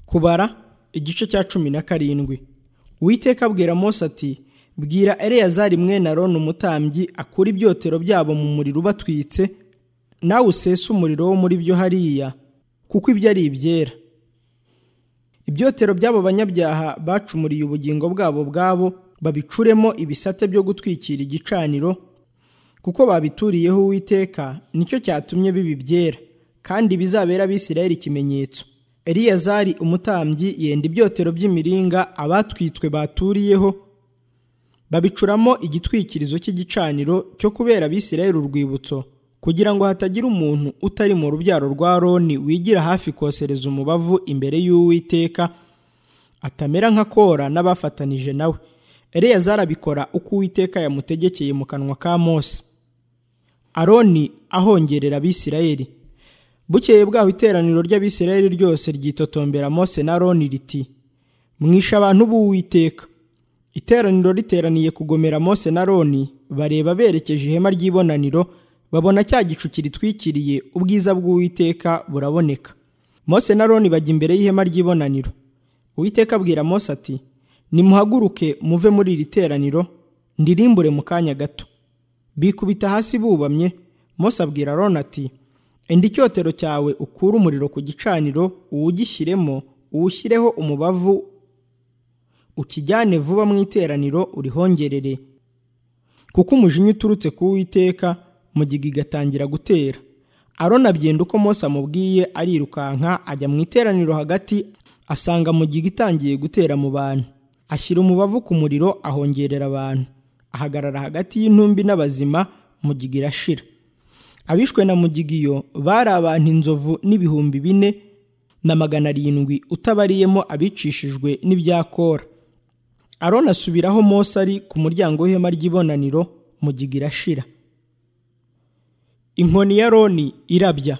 kubara igice cya cumi na karindwi uwiteka abwira mose ati bwira eleyazari mwene aroni umutambyi akure ibyotero byabo mu muriro ubatwitse nawe usese umuriro wo muri byo hariya kuko ibyo ari ibyera ibyotero by'abo banyabyaha bacumuriye ubugingo bwabo bwabo babicuremo ibisate byo gutwikira igicaniro kuko babituriyeho uwiteka nicyo cyatumye bibi byera kandi bizabera abisirayeli ikimenyetso eliyazari umutambyi yenda ibyotero by'imiringa abatwitswe baturiyeho babicuramo igitwikirizo cy'igicaniro cyo kubera abisirayeli urwibutso kugira ngo hatagira umuntu utari mu rubyaro rwa roni wigira hafi kosereza umubavu imbere y'uwiteka atamera nka kora n'abafatanije nawe eleyazari abikora uko uwiteka yamutegekeye mu kanwa ka mose aroni ahongerera abisirayeli bukeye bwaho iteraniro ry'abisirayeli ryose ryitotombera mose na roni riti mwishe abantu b'uwiteka iteraniro riteraniye kugomera mose na roni bareba berekeje ihema ry'ibonaniro babona cya gicu kiritwikiriye ubwiza bw'uwiteka buraboneka mose na roni bajya imbere y'ihema ry'ibonaniro uwiteka abwira mose ati nimuhaguruke muve muri iri teraniro ndirimbure mu kanya gato bikubita hasi bubamye mose abwira roni ati enda icyotero cyawe ukure umuriro ku gicaniro uwugishyiremo uwushyireho umubavu ukijyane vuba mu iteraniro urihongerere kuko umujinya uturutse ku witeka mugiga igatangira gutera aroni abyenda uko mose amubwiye arirukanka ajya mu iteraniro hagati asanga mugiga itangiye gutera mu bantu ashyira umubavu ku muriro ahongerera abantu ahagarara hagati y'intumbi n'abazima mugiga irashira abishwe na mugigiyo bari abantu inzovu n'ibihumbi bine na magana arindwi utabariyemo abicishijwe n'ibyakora aroni asubiraho mose ari ku muryango w'ihema ry'ibonaniro mugiga irashira inkoni ya roni irabya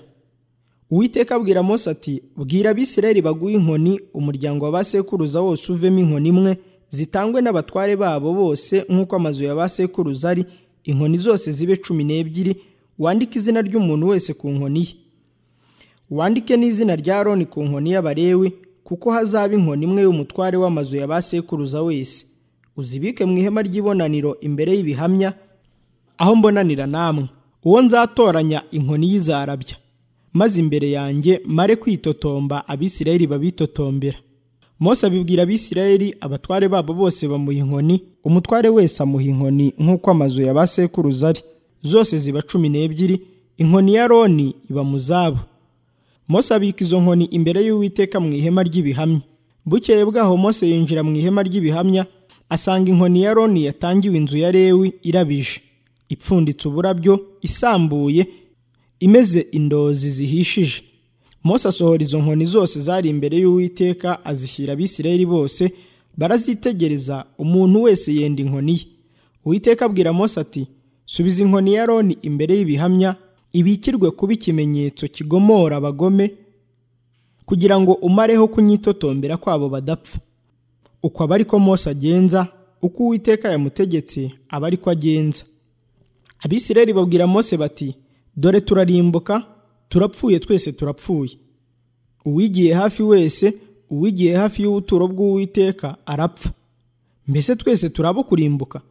uwiteka abwira mose ati bwira abisirayeli baguhe inkoni umuryango wa ba sekuruza wose uvemo inkoni imwe zitangwe n'abatware babo bose nk'uko amazu ya ba sekuruza ari inkoni zose zibe cumi n'ebyiri wandike izina ry'umuntu wese ku nkoni ye wandike n'izina rya roni ku nkoni y'abarewe kuko hazaba inkoni imwe y'umutware w'amazu ya ba sekuruza wese uzibike mu ihema ry'ibonaniro imbere y'ibihamya aho mbonanira namwe uwo nzatoranya inkoni y'izarabya maze imbere yanjye mare kwitotomba abisirayeli babitotombera mose abibwira abisirayeli abatware babo bose bamuha inkoni umutware wese amuha inkoni nk'uko amazu ya ba sekuruza ari zose ziba cumi n'ebyiri inkoni ya roni iba mu zabo mose abika izo nkoni imbere y'uwiteka mu ihema ry'ibihamya bukeye bwaho mose yinjira mu ihema ry'ibihamya asanga inkoni ya roni yatangiwe inzu ya lewi irabije ipfunditse uburabyo isambuye imeze indozi zihishije mose asohora izo nkoni zose zari imbere y'uwiteka azishyira abisirayeli bose barazitegereza umuntu wese yenda inkoni ye uwiteka abwira mose ati subiza inkoni ya roni imbere y'ibihamya ibikirwe kuba ikimenyetso kigomora abagome kugira ngo umareho kunyitotombera kwabo badapfa uko aba ariko mose agenza uko uwiteka yamutegetse aba ariko agenza abisirayeli babwira mose bati dore turarimbuka turapfuye twese turapfuye uwigiye hafi wese uwigiye hafi y'ubuturo bw'uwiteka arapfa mbese twese turaba kurimbuka